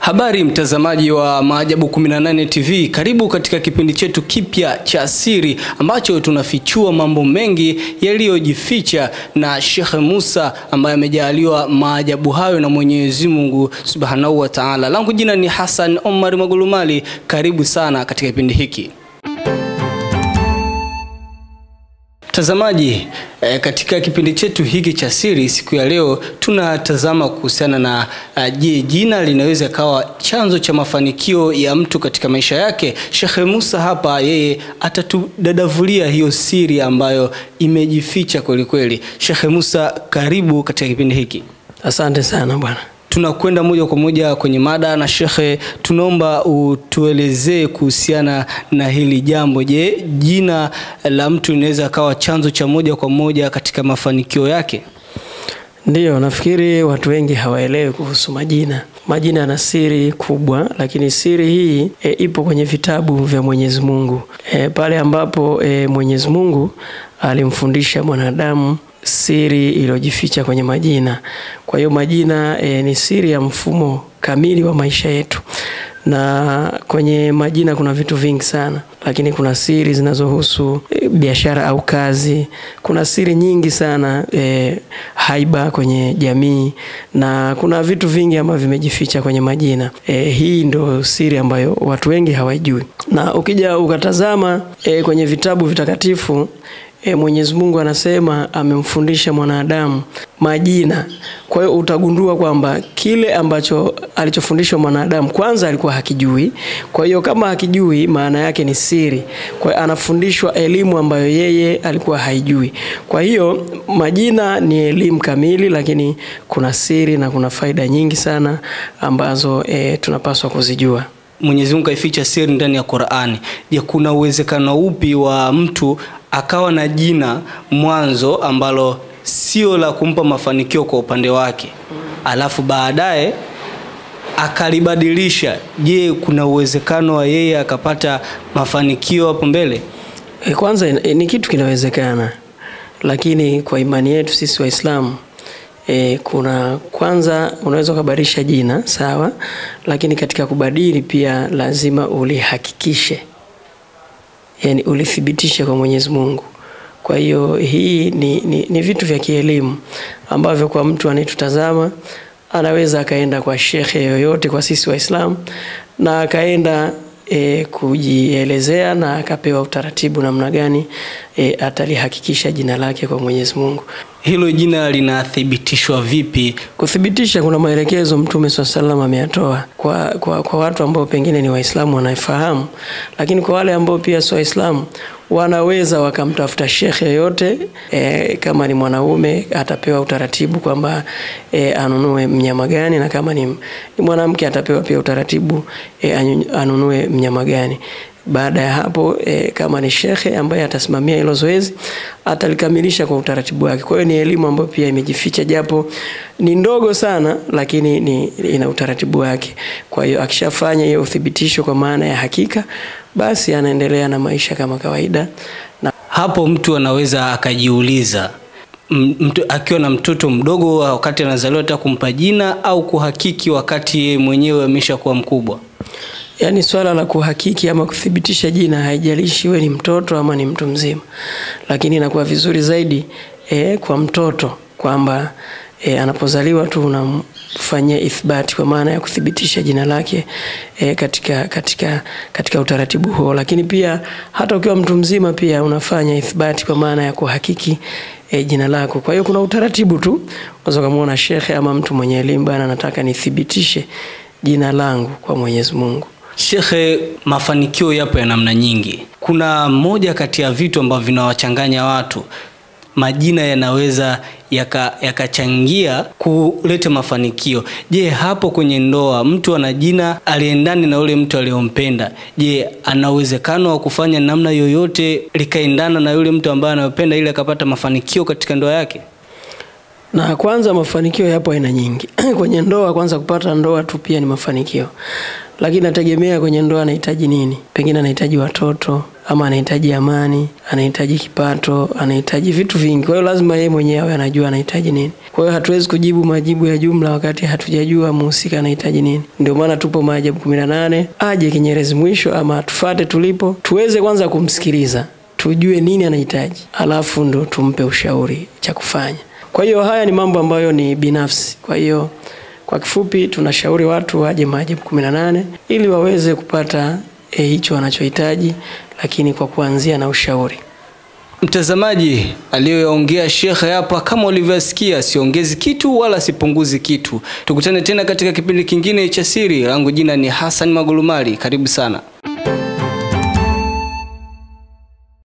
Habari mtazamaji wa Maajabu 18 TV, karibu katika kipindi chetu kipya cha siri ambacho tunafichua mambo mengi yaliyojificha na Sheikh Musa ambaye amejaliwa maajabu hayo na Mwenyezi Mungu Subhanahu wa Ta'ala. Langu jina ni Hassan Omar Magulumali, karibu sana katika kipindi hiki. Mtazamaji e, katika kipindi chetu hiki cha siri siku ya leo tunatazama kuhusiana na uh, je, jina linaweza kawa chanzo cha mafanikio ya mtu katika maisha yake? Sheikh Musa hapa yeye atatudadavulia hiyo siri ambayo imejificha kweli kweli. Sheikh Musa, karibu katika kipindi hiki. Asante sana bwana. Tunakwenda moja kwa moja kwenye mada na shekhe, tunaomba utuelezee kuhusiana na hili jambo. Je, jina la mtu linaweza kawa chanzo cha moja kwa moja katika mafanikio yake? Ndiyo, nafikiri watu wengi hawaelewi kuhusu majina. Majina yana siri kubwa, lakini siri hii e, ipo kwenye vitabu vya Mwenyezi Mungu e, pale ambapo e, Mwenyezi Mungu alimfundisha mwanadamu siri iliyojificha kwenye majina. Kwa hiyo majina e, ni siri ya mfumo kamili wa maisha yetu, na kwenye majina kuna vitu vingi sana, lakini kuna siri zinazohusu e, biashara au kazi. Kuna siri nyingi sana e, haiba kwenye jamii, na kuna vitu vingi ambavyo vimejificha kwenye majina e, hii ndo siri ambayo watu wengi hawajui, na ukija ukatazama e, kwenye vitabu vitakatifu E, Mwenyezi Mungu anasema amemfundisha mwanadamu majina. Kwa hiyo utagundua kwamba kile ambacho alichofundishwa mwanadamu kwanza alikuwa hakijui. Kwa hiyo kama hakijui, maana yake ni siri. Kwa hiyo anafundishwa elimu ambayo yeye alikuwa haijui. Kwa hiyo majina ni elimu kamili, lakini kuna siri na kuna faida nyingi sana ambazo e, tunapaswa kuzijua. Mwenyezi Mungu kaificha siri ndani ya Qur'ani. Je, kuna uwezekano upi wa mtu akawa na jina mwanzo ambalo sio la kumpa mafanikio kwa upande wake, alafu baadaye akalibadilisha? Je, kuna uwezekano wa yeye akapata mafanikio hapo mbele? E, kwanza e, ni kitu kinawezekana, lakini kwa imani yetu sisi Waislamu E, kuna kwanza unaweza ukabadilisha jina sawa, lakini katika kubadili pia lazima ulihakikishe, yani ulithibitishe kwa Mwenyezi Mungu. Kwa hiyo hii ni, ni, ni vitu vya kielimu ambavyo kwa mtu anayetutazama anaweza akaenda kwa shekhe yoyote kwa sisi Waislamu na akaenda E, kujielezea na akapewa utaratibu namna gani e, atalihakikisha jina lake kwa Mwenyezi Mungu. Hilo jina linathibitishwa vipi? Kuthibitisha, kuna maelekezo Mtume swalla sallam ameyatoa kwa, kwa, kwa watu ambao pengine ni Waislamu wanafahamu, lakini kwa wale ambao pia sio Waislamu wanaweza wakamtafuta shekhe yoyote e, kama ni mwanaume atapewa utaratibu kwamba e, anunue mnyama gani, na kama ni, ni mwanamke atapewa pia utaratibu e, anunue mnyama gani. Baada ya hapo e, kama ni shekhe ambaye atasimamia hilo zoezi atalikamilisha kwa utaratibu wake. Kwa hiyo ni elimu ambayo pia imejificha, japo ni ndogo sana, lakini ni, ina utaratibu wake. Kwa hiyo akishafanya hiyo uthibitisho kwa maana ya hakika, basi anaendelea na maisha kama kawaida. Na hapo mtu anaweza akajiuliza mtu akiwa na mtoto mdogo wakati anazaliwa hata kumpa jina au kuhakiki wakati yeye mwenyewe ameshakuwa mkubwa? Yaani swala la kuhakiki ama kuthibitisha jina haijalishi we ni mtoto ama ni mtu mzima, lakini inakuwa vizuri zaidi e, kwa mtoto kwamba e, anapozaliwa tu unamfanyia ithbati kwa maana ya kuthibitisha jina lake e, katika, katika, katika utaratibu huo, lakini pia hata ukiwa mtu mzima pia unafanya ithbati kwa maana ya kuhakiki e, jina lako. Kwa hiyo kuna utaratibu tu, unaweza kumuona shekhe ama mtu mwenye elimu, bana, nataka nithibitishe jina langu kwa Mwenyezi Mungu. Shekhe, mafanikio yapo ya namna nyingi. Kuna moja kati ya vitu ambavyo vinawachanganya watu, majina yanaweza yakachangia yaka kuleta mafanikio. Je, hapo kwenye ndoa mtu ana jina aliendani na yule mtu aliyompenda, je, ana uwezekano wa kufanya namna yoyote likaendana na yule mtu ambaye anayopenda ili akapata mafanikio katika ndoa yake? Na kwanza mafanikio yapo aina nyingi. kwenye ndoa kwanza kupata ndoa tu pia ni mafanikio. Lakini nategemea kwenye ndoa anahitaji nini? Pengine anahitaji watoto ama anahitaji amani, anahitaji kipato, anahitaji vitu vingi. Kwa hiyo lazima yeye mwenyewe awe anajua anahitaji nini. Kwa hiyo hatuwezi kujibu majibu ya jumla wakati hatujajua mhusika anahitaji nini. Ndio maana tupo maajabu kumi na nane, aje Kinyerezi mwisho ama tufate tulipo, tuweze kwanza kumsikiliza, tujue nini anahitaji, alafu ndo tumpe ushauri cha kufanya. Kwa hiyo haya ni mambo ambayo ni binafsi. Kwa hiyo kwa kifupi, tunashauri watu waje maajabu kumi na nane ili waweze kupata e, hicho wanachohitaji, lakini kwa kuanzia na ushauri. Mtazamaji, aliyoyaongea shekhe hapa kama ulivyosikia, siongezi kitu wala sipunguzi kitu. Tukutane tena katika kipindi kingine cha Siri. Langu jina ni Hassan Magulumali, karibu sana.